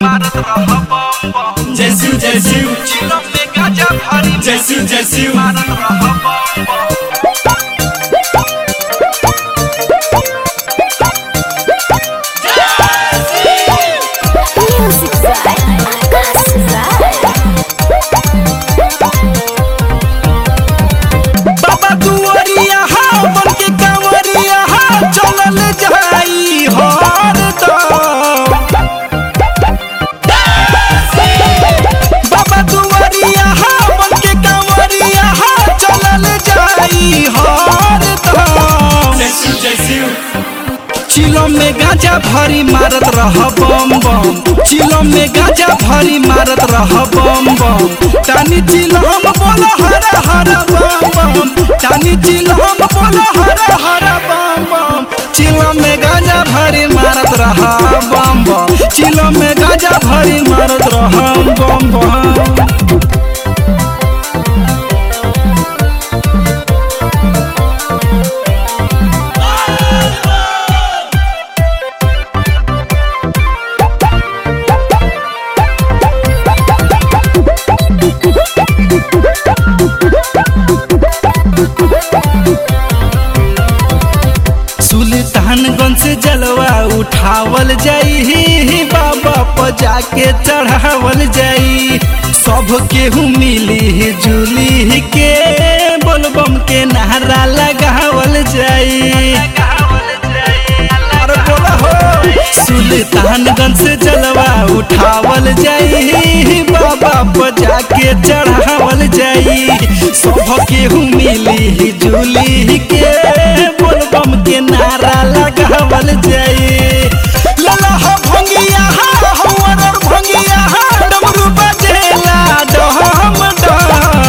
मारत रह बम बम जय शिव जय शिव चिलम में गाजा भरी जय शिव जय शिव मारत रह बम बम Music Zone. Akas Zone. बाबा दुआरिया हा बन के कांवरिया हा चलल जाई हर दम बाबा दुआरिया हा बन के कांवरिया हा चलल जाई हर दम जय शिव जय शिव चिलो में गांजा भरी मारत रह बम बम चिलो में गांजा भरी मारत रह बम बम टानी चिलो हम बोलो हरा हरा बम बम टानी चिलो हम बोलो हरा हरा बम बम चिलो में गांजा भरी मारत रह बम बम चिलो में गांजा भरी मारत रह बम बम सुल्तानगंज से जलवा उठावल जाई बाबा पर जाके चढ़ावल जाई सब केहू मिली जुली के बोलबम के नारा लगावल जाई अरे बोला हो सुल्तानगंज से जलवा उठावल जाई बाबा पर जाके चढ़ावल जाई सब केहू मिली जुली के बोलबम के नारा लगावल जाई लला हो भंगिया हा हवर और भंगिया हा डमरू बजेला डहम डहम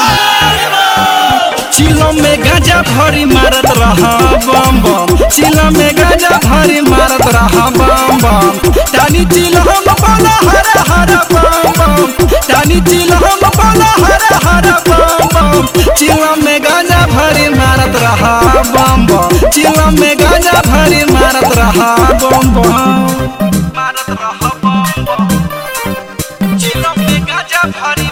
चिलो में गाजा भरी मारत रहा बम बम चिलो में गाजा भरी मारत रहा बम बम टानी चिलो हम बोला हरा हरा बम बम टानी चिलो हम बोला हरा हरा बम बम चिलो में गाजा भरी मारत रहा बम बम चिलो में गाजा भरी मारत रहा बम बम मारत रहा बम बम चिलो में गाजा भरी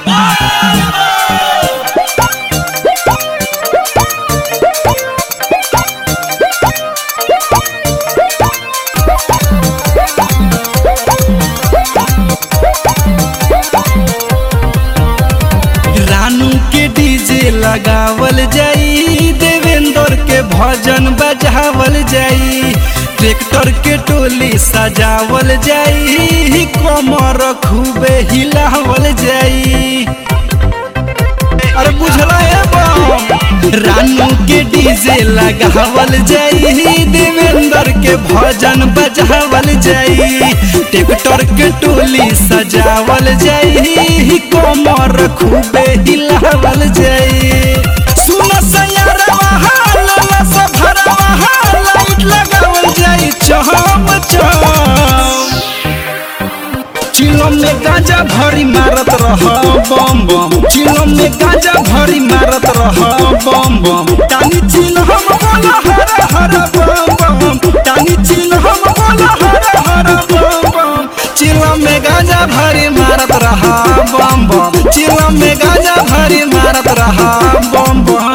रानू के डीजे लगावल जाई देवेंद्र के भजन बजावल जाई ट्रैक्टर के टोली सजावल जाई कमर खूबे हिलावल जाई अरे बुझला है बम रानू के डीजे लगावल जाई देवेंद्र के भजन बजावल जाई ट्रैक्टर के टोली सजावल जाई कमर खूबे हिलावल जाई सुन सयारवा हाल से भरवा लाइट लगावल जाई चहम चहम चिलम में गांजा भरी मारत रह बम बम चिलम में गांजा भरी मारत रह बम बम टानी चिल हम बोला हरा हरा बम बम टानी चिल हम बोला हरा हरा बम बम चिलम में गांजा भरी मारत रह बम बम चिलम में गांजा भरी मारत रह बम बम